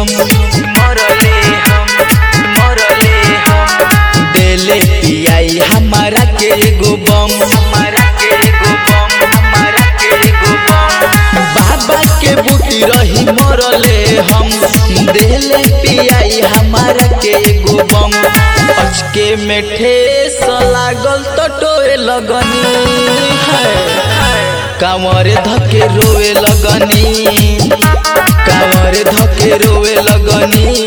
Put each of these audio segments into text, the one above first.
मरले हम मरले हम देले पियाई हमारा के एगो बम हमारा के एगो बम हमारा के एगो बम बाबा के बूटी रही मरले हम देले पियाई हमारा के एगो बम अचके में ठेस लागल तो टोए लगनी है कांवर धके रोए लगनी कांवर धके रोए लगनी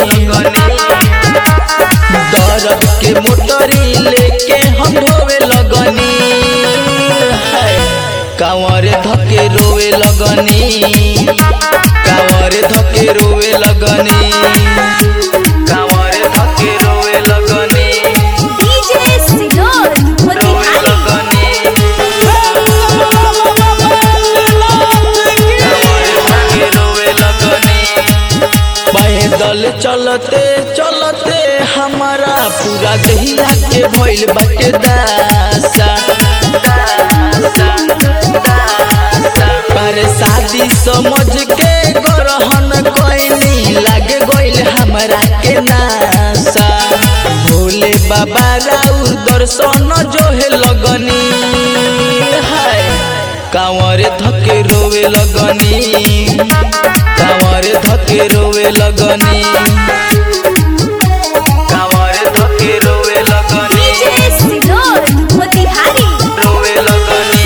दर्द के मोटरी लेके हम रोवे लगनी है कांवर धके रोवे लगनी कांवर धके रोवे लगनी कांवर धके रोए लगनी डीजे सिनोर रोए मोतिहारी लगनी कांवर धके रोए लगनी पैदल चलते चलते हमारा पूरा दहिया के भइल बाटे दासा पर शादी समझ के गरहन कोइनी लागे गइल हमरा के नासा भोले बाबा राउर दर्शन जोहे लगनी हाय कांवर धके रोवे लगनी कांवर धके रोवे लगनी कांवर धके रोए लगनी डीजे सिनोर मोतिहारी रोए लगनी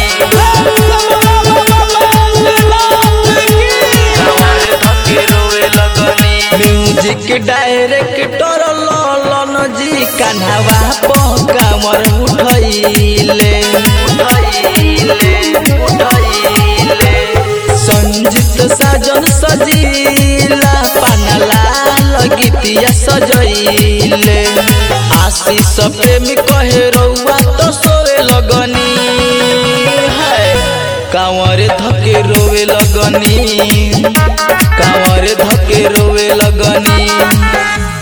कांवर धके रोए लगनी म्यूजिक डायरेक्टर ललन जी कन्हवा प कांवर उठैले उठैले उठैले संजीत साजन सजीला पानला लगतिया सजैले आशीष प्रेमी कहे रउआ तो सोए लगनी है कांवर धके रोवे लगनी कांवर धके रोवे लगनी